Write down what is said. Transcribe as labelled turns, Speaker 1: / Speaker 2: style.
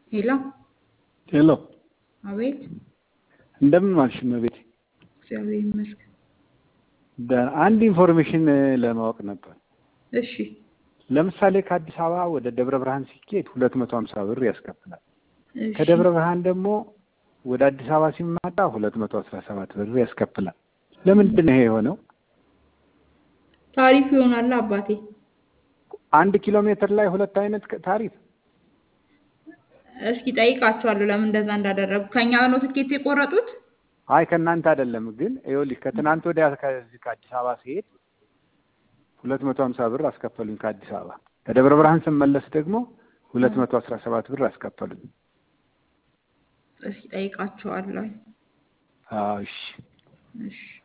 Speaker 1: ሄሎ
Speaker 2: ሄሎ
Speaker 1: አቤት።
Speaker 2: እንደምን ዋልሽ እመቤቴ?
Speaker 1: እግዚአብሔር ይመስገን።
Speaker 2: ደ- አንድ ኢንፎርሜሽን ለማወቅ ነበር።
Speaker 1: እሺ
Speaker 2: ለምሳሌ ከአዲስ አበባ ወደ ደብረ ብርሃን ሲኬድ ሁለት መቶ ሀምሳ ብር ያስከፍላል።
Speaker 1: እሺ
Speaker 2: ከደብረ ብርሃን ደግሞ ወደ አዲስ አበባ ሲመጣ ሁለት መቶ አስራ ሰባት ብር ያስከፍላል። ለምንድን ነው ይሄ የሆነው?
Speaker 1: ታሪፍ ይሆናል አባቴ።
Speaker 2: አንድ ኪሎ ሜትር ላይ ሁለት አይነት ቅ- ታሪፍ
Speaker 1: እስኪ ጠይቃቸዋለሁ ለምን እንደዛ እንዳደረጉ። ከኛ ነው ትኬት የቆረጡት?
Speaker 2: አይ ከእናንተ አይደለም ግን ይኸውልሽ ከትናንት ወዲያ ከዚህ ከአዲስ አበባ ሲሄድ ሁለት መቶ ሀምሳ ብር አስከፈሉኝ ከአዲስ አበባ። ከደብረ ብርሃን ስመለስ ደግሞ ሁለት መቶ አስራ ሰባት ብር አስከፈሉኝ።
Speaker 1: እስኪ ጠይቃቸዋለሁ።
Speaker 2: አዎ እሺ
Speaker 1: እሺ